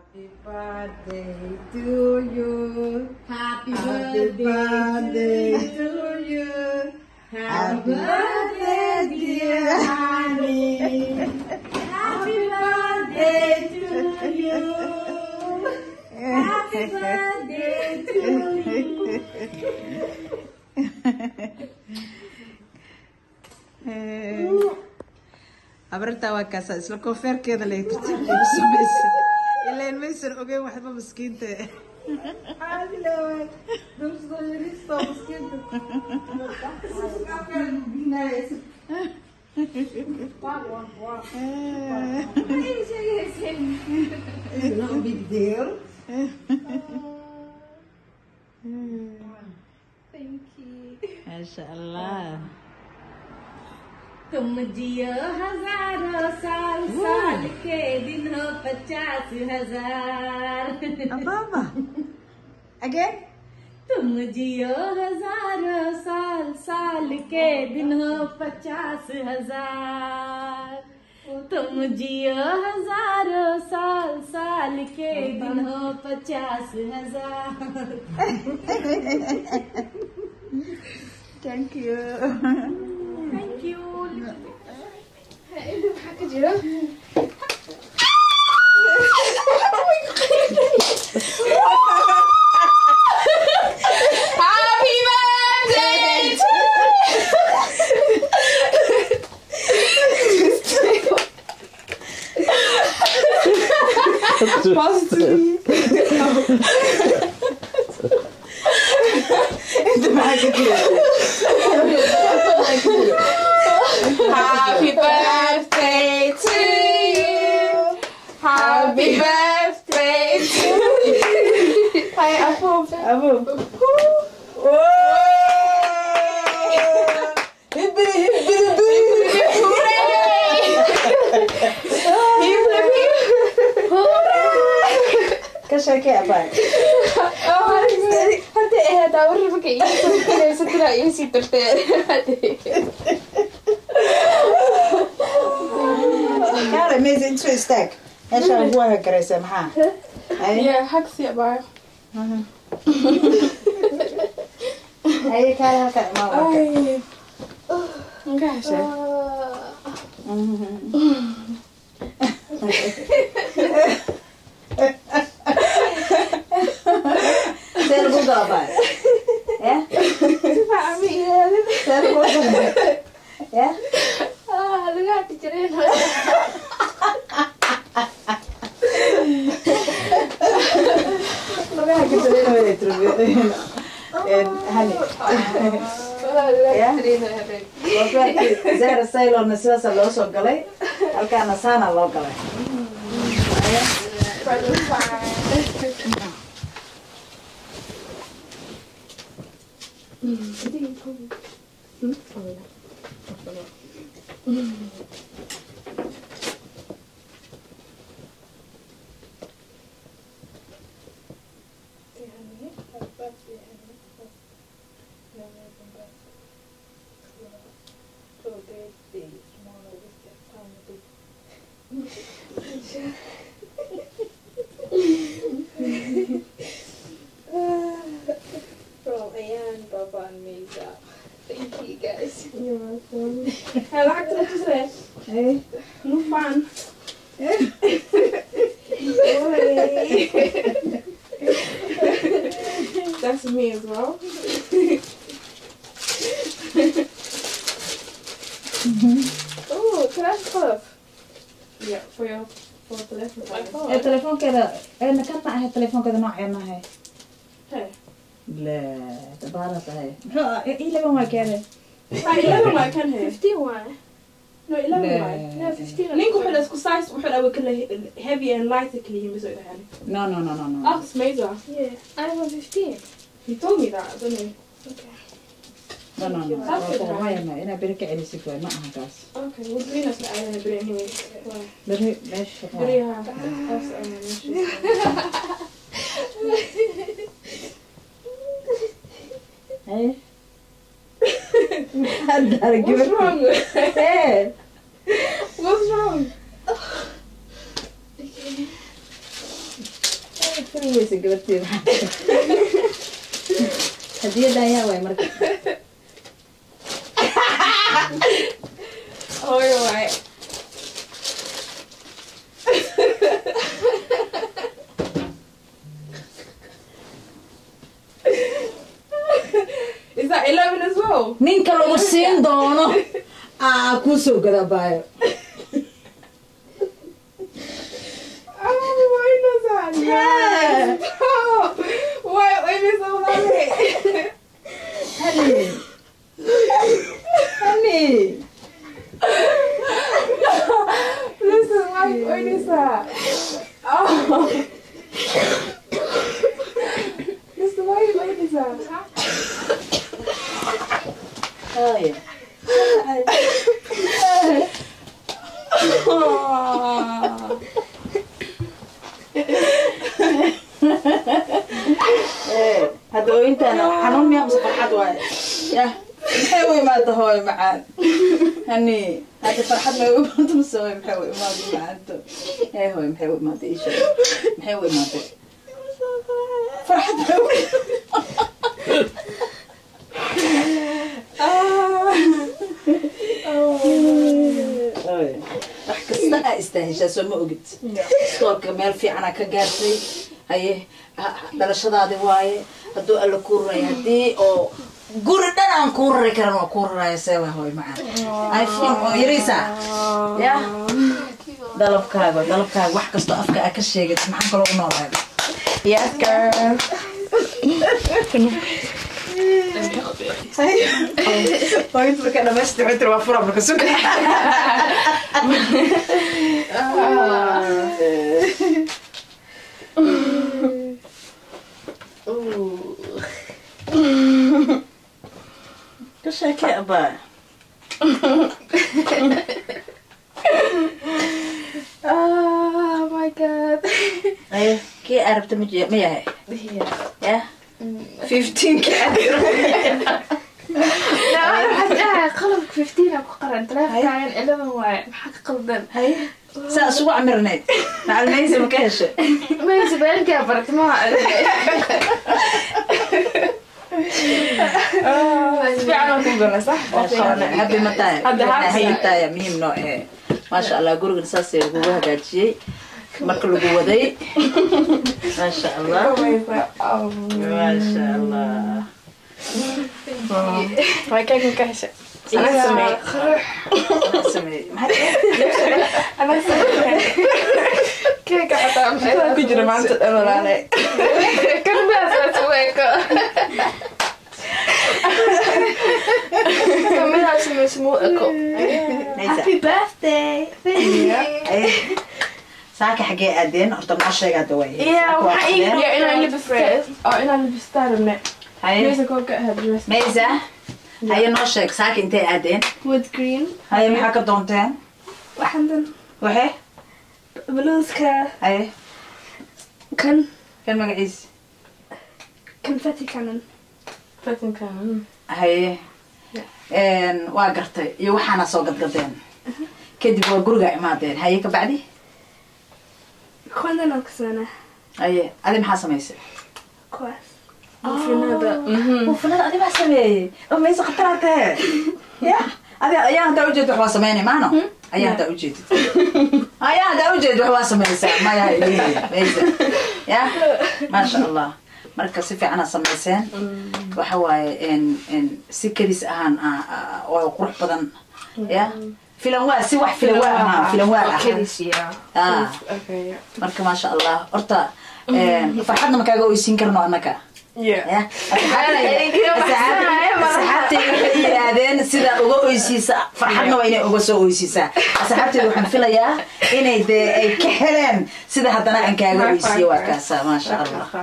Happy birthday to you. Happy Happy birthday to you. Happy birthday, dear honey. Happy birthday to you. Happy birthday to you. abartaa waa kaasa isla koofeerkeeda lay tartiibsamaysa ilaan maysan ogeyn waxba maskiinta عادي لو نمسك لسه مسكين It's not a big deal. maasha allah तुम जियो हजारों साल साल के दिन हो पचास हजार ababa again तुम जियो हजारों साल साल के दिन हो पचास हजार तुम जियो हजारों साल साल के दिन हो पचास हजार thank you thank you Happy birthday to Happy birthday to you. Happy birthday to you. Hi, Apple. abo ka sheekee abaa Hadda ahayd awar markay ii soo gelayso tira ii sii dartee. kaale maysa intu istaag meeshaa ugu hagagaraysa maxaa Ay, Yeah, hagsi abaa. haye kaale halkan imaan warka Ay. Gaasha. see lagu gala baa ya see lagu gala ya Ah, laga hadi jireen. laga hagagarayna wada turbiyo hani Laga hadi jireen. koofeerkii zahra saylorna sidaasa loo soo galay halkaana saana loo galay From Ayan, Baba, and Mesa. Thank you guys. You're welcome. Hey, lacagta la tusay. Hey. No fun. That's me as well. oh, can I have stuff? Yeah, for your for telephone. My ee phone. telefoonkeeda eena ka tahay telefoonkeeda nooceen ahay Hey. la dabaala tahay muxuu ah ii laban waa keede Ay, 11 waay kan he. 15 waaye No, 11 Le- waay. No, 15 Ninku wuxuu isku size wuxuu dhawa kala heavy and light kala yihiin bisoo dhahan. no no no no no Ah, Smazer. Yeah, iPhone 15. He told me that, don't he? Okay. no no no waa kuumayano inaa beri ka celisid waay ma aha kaas Okay, we'll bring us the island bring anyway. Why? beri meesha Bring her. That's um, Hey. Hadda What's wrong? Hey. What's wrong? fahmi weysa gabarteeda hadiyada ayaa waay marka hooyo waaye Is that 11 as well? ninka lagu siin doono aa kuu soo gadabaayo Oh, why does that? Yes. Oh, why wait is so lovely? honey honey Listen, why why is that? Oh. Listen, why why is that? hooyo hadda ooyintaana xanuun miyaa mise farxad waaye yah maxay u imaada hooyo macaan hani hadda farxad may u imaado mise hooyo maxay u imaada macaanto ee hooyo maxay u imaada ii sheeg maxay u imaada farxad may u Hooyo, wax kasta aa istaaheshaa soo ma ogid iskoolka meel fiicana ka gaartay haye ha- dhalashadaadi waaye hadduu alla kuu raraya haddii oo guri dhan aan kuu rari karan waa kuu raraya seewa hooy macaan iphone oo yariisa ya dalabkaaga dalabkaaga wax kastoo afka aa ka sheegid maxaan kaloo u noolahay yes girl hooyinta markaa dhamaystir tiri waa fura marka suga ka sheekee abaa Oh my god. ayo kii arabta ma je- ma yahay Yeah. ya fifteenki No, waxaad dhahay qalabka 15 aan ku qaran taleefankaagan 11 waaye maxaa ka qaldan haye saa isugu camirnayd macalmaysi ma ka heshay mayse beenkaa baratay maha fiican oo ku gala sax habi mataaya Hadda habi. haytaaya muhiim noo ahe maasha allah gurigan saasay lagugu hagaajiyey marka lagu waday maasha allah maasha allah way kaagan ka heshay anaa sameeyey Maxaa sameeyey maxaa anaa sameeyey keeka xataa maxaa ku jira maanta dhalalaale kanbaas weeko kamidaa sameysa muu eko Naysa. birthday Ay, saaka xagee aadeen horta noo sheeg hadda way Yeah, waxaa ii ya inaan libistaan oo inaan libistaan rabne haye meesa koobka ahayd dress maysa haye noo sheeg saaka intay aadeen wood green haye maxaa ka doonteen waxaan dan waxe bluuska haye kan kan magaciisa confetti cannon confetti cannon haye Een, waa gartay iyo waxaana soo gadgadeen kadib waa guriga imaadeen haye ka bacdi kuwan aan kasana haye adi maxaa samaysay kuwaas buufinada buufinada adi baa sameeyey oo maysa khataraatee ya adi ayaa hadaa ujeedid wax waa sameynay maano ayaa hadaa ujeedid ayaa hadaa ujeedid wax waa samaysaa maya maysa ya maasha allah marka si fiicana samayseen waxa waaye n n si kadis ahaan ah, ah, oo qurux badan ya filan waa si wax filan waa ahaa filan waa ahaa Ah. marka maasha allah horta een, farxadna ma kaaga oysiin karno annaka ya asxaabteyda waxay yidhaahdeen sidaa uga oysiisa farxadna waa inay uga soo oysiisaa asxaabteyda waxaan filayaa inay dee ay ka heleen sida haddana aan kaaga oysiiye waa kaasa maasha allah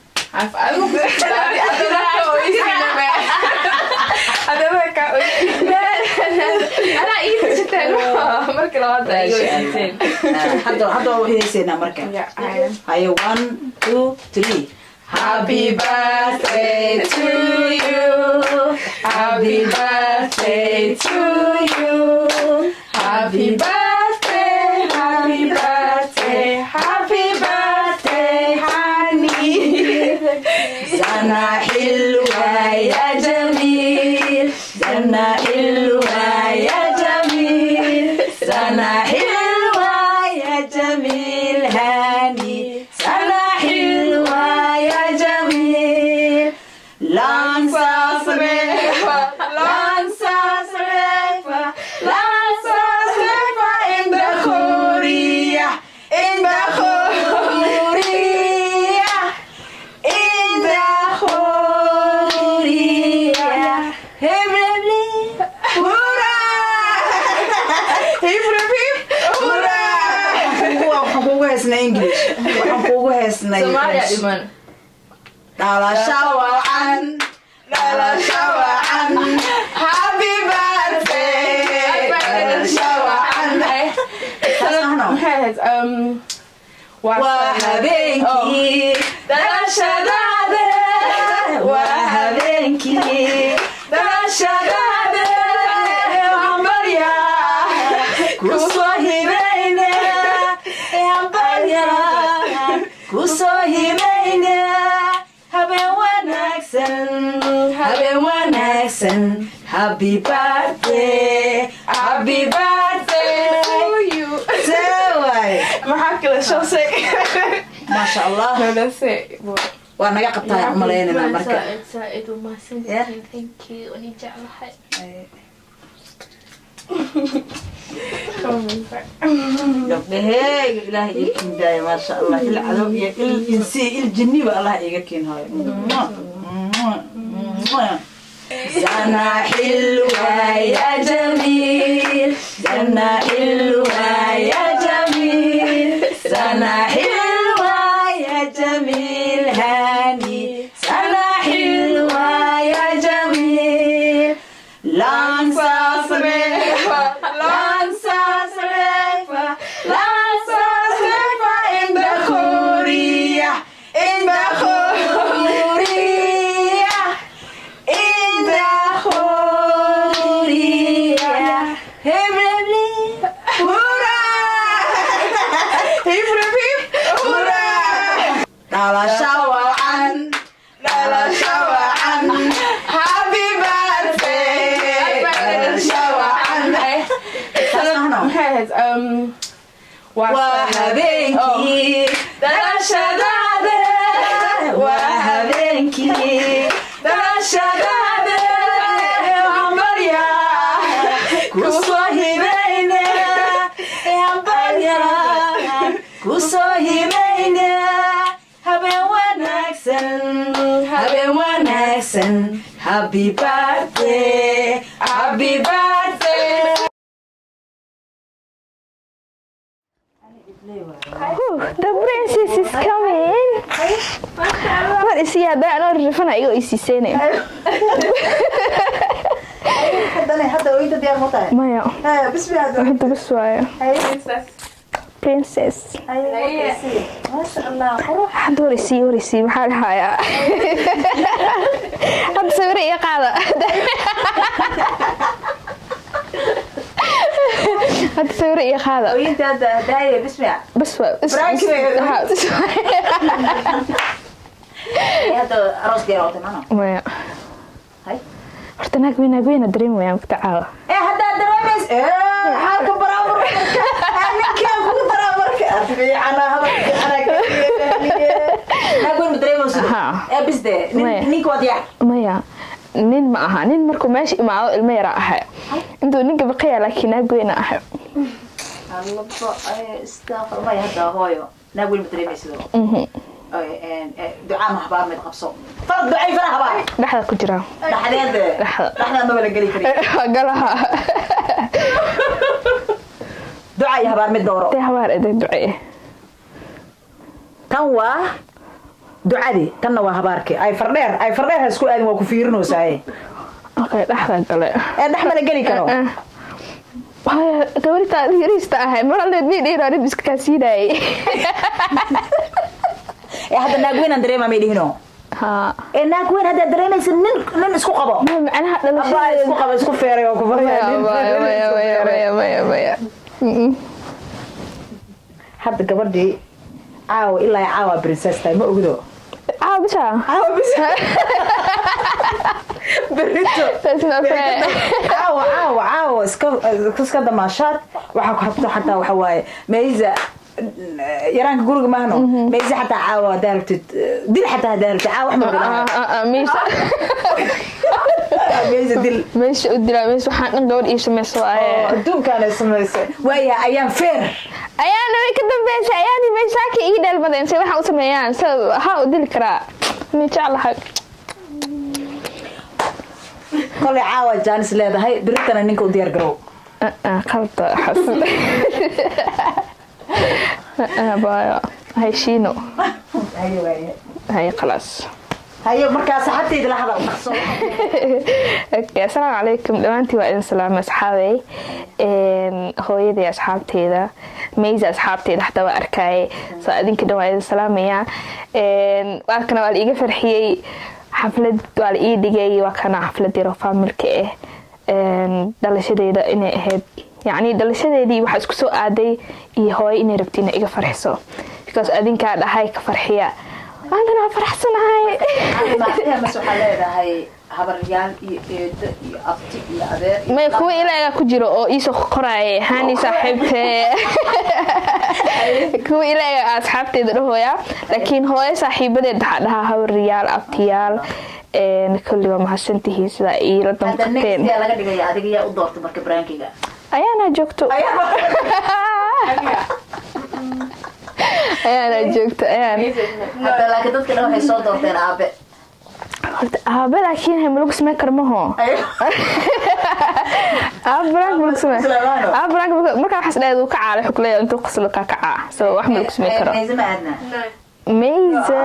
anaa ii heshateen markii labaad ay iga heshateen Ah, hadda hadda waa heeseynaa marka haye one two three Happy birthday to you. Happy birthday to you. Happy birthday, happy birthday, happy birthday, honey. waxaan kuugu heesnay Soomaaliya dhiman. dhalasho wacan dhalasho wacan happy birthday dhalasho wacan Saasahno. Maxay ahayd? Um, waa habeenkii dhalashadaada waa habeenkii dhalashadaada hambalya kusoo hibayna hambalya kusoo hibayna habeen wanaagsan habeen wanaagsan happy birthday happy birthday see waay maxaa kale shoosay maasha allah nolase waa naga qabtaa umalaynana marka saaid u Yeah. mahadsantihiin thank you ani jeclahay gabdhaheyga ilaahay ii kiindaaya maasha allah il cadow iyo il insi il jinniba allah iga kiinhaayo sana xilwa ya jamiil sana xilwa ya jamiil sana xilwa ya jamiil hani sana xilwa ya jamiil langsas refa langsas refa langsas refa in the Korea in the Korea in the Korea Hibli hurra Hibli hurra Dhalasho wacan dhalasho wacan happy birthday dhalasho wacan Saasahno. maxay ahayd um waa habeenkii dhalashadaada waa habeenkii dhalashadaada hambalya kusoo hibayna hambalya kusoo hibayna habeen wanaagsan habeen wanaagsan happy birthday happy birthday The princess is coming. War isi hadda anoo rifana igo isiiseynaya. haddana hadda oyda diyaar ma tahay Maya, bismi hadda hadda bas waayo. Princess. maasha allah qurux Hadda war isii war isii maxaa dhahayaa? Hadda sawir iga qaada. Hadda sawir iga qaada. oyinta hadda daaya bismi Bas waa. is- Frank is- way- Haa, bas waayo. hadda arooska yar wata macno Maya. Hay. Horta naag weyn naag weyn dareemaya ku tacaawa. ee haddaad dareemays xaalka baraamar ninkaan kugu daraamarka fiicana hadalfiicanaagwen ma dareemayso Haa. ee bisde Maya. ninka waad yaa maya nin ma aha nin markuu meesha imaado ilmo yara ahay intuu ninka baqaya laakiin naag weyna ahay allaba istaaqar maya hadda hooyo naag wen ma dareemaysido ducaa ma habaar mid qabso far ducay fara habaar dhexda ku jira dhaxdeed Dhexda. dhaxdeed maba la geli kari galaha duca iyo habaar mid dooro dee habaar eday ducee tan waa ducadii tanna waa habaarkii ay fardheer ay fardheer ha isku aadin waa ku fiirinoosaye okay dhexda gale ee dhex mala geli karo haya gabarita yariista ahay mar aldeed mii dhiiraarid iska kaa siinaayay ee hadda naagweynaan dareema may dhihino haa ee naagweyn haddaad dareemaysa nin nin isku qabo ma macnaha abaa isku dhalashadeeda qabo isku feeray oo ku maya maya maya maya maya maya maya Mm-mm. hadda gabadhii caawa ilaa ay caawa princess tahay ma ogdo caawa bisha caawa bis berito That's not fair. caawa caawa caawa iska iska damaashaad waxaa ku habto xataa waxa waaye meyza yaraanka guriga maahno meyza xataa caawa haddaa rabtid dil xataa haddaa rabtid caawa wax ma Ah, bilaha ah, ah, meesha meyza dil meesha u dilaa meesha waxaan dhan gabadh ii samayso oo waaye adduunkaanay samaysay waayaha ayaan feer ayaana way ka dambeysay ayaani bay saaki ii dheelmadeen se waxaan u sameeyaan se waxaa u dili karaa mi jeclahay kolay caawa jaanis leedahay beritana ninka u diyaar garow qalabta xasid baayo hay shiino haye waaye hay khalaas haye markaa saxabtayda la hadal dhaqso Okay, asalaamu calaykum dhammaantiin waa idin salaamay asxaabey Een, hooyadii asxaabteeda meysa asxaabteeda xataa waa arkaaye soo adinka dhan waa idin salaamayaa Een, waa kana waa la iiga farxiyey xaflad waa la ii dhigay waa kana xaflad yaro faamilka ah Een, dhalashadeeda inay ahayd yacni dhalashadeedii waxaa isku soo aaday iyo hooyo inay rabti inay iga farxiso because adinkaa dhahay ka farxiya maantana waa faraxsanahay mas waxaa leedahay habaryaal iyo eedo iyo abti iyo adeer iyo may kuwa ilaaga ku jiro oo iisoo qoraaye hani saaxiibte kuwa ilaaga asxaabteeda dhahooya laakiin hooyo saaxiibadeed waxaa dhahaa hawriyaal abtiyaal een, kulli waa mahadsantihiin sidaa iila hadda next damqateen yaa laga dhigaya adiga yaa u doorta marka brankiga ayaana joogto ayaana joogto ayaan hadda laakiin dadka dhan waxay soo doorteen aabe horta aabe laakiin hay malagu sameyn karo maho aabe banaanka malagu sameyn Islaamaano. aabe banaanka markaa waxaas dhahayd uu ka caala xukuleeya intuu qaslo kaa kacaa so wax malagu sameyn karo Maysa ma aadna Meysa.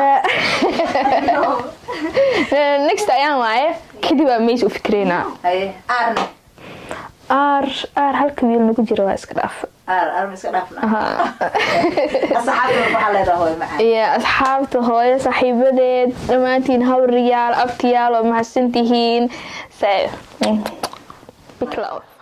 Next ayaan waaye kadib waa meys u fikreynaa. haye aarne Aar aar halka wiil nagu jira waa iska dhaaf. aar aar ma iska dhaafna asxaabta waxaa leedahay hooyo macaan Iyo asxaabta hooyo saaxiibadeed dhammaantiin hawriyaal abtiyaal oo mahadsantihiin. So, big love.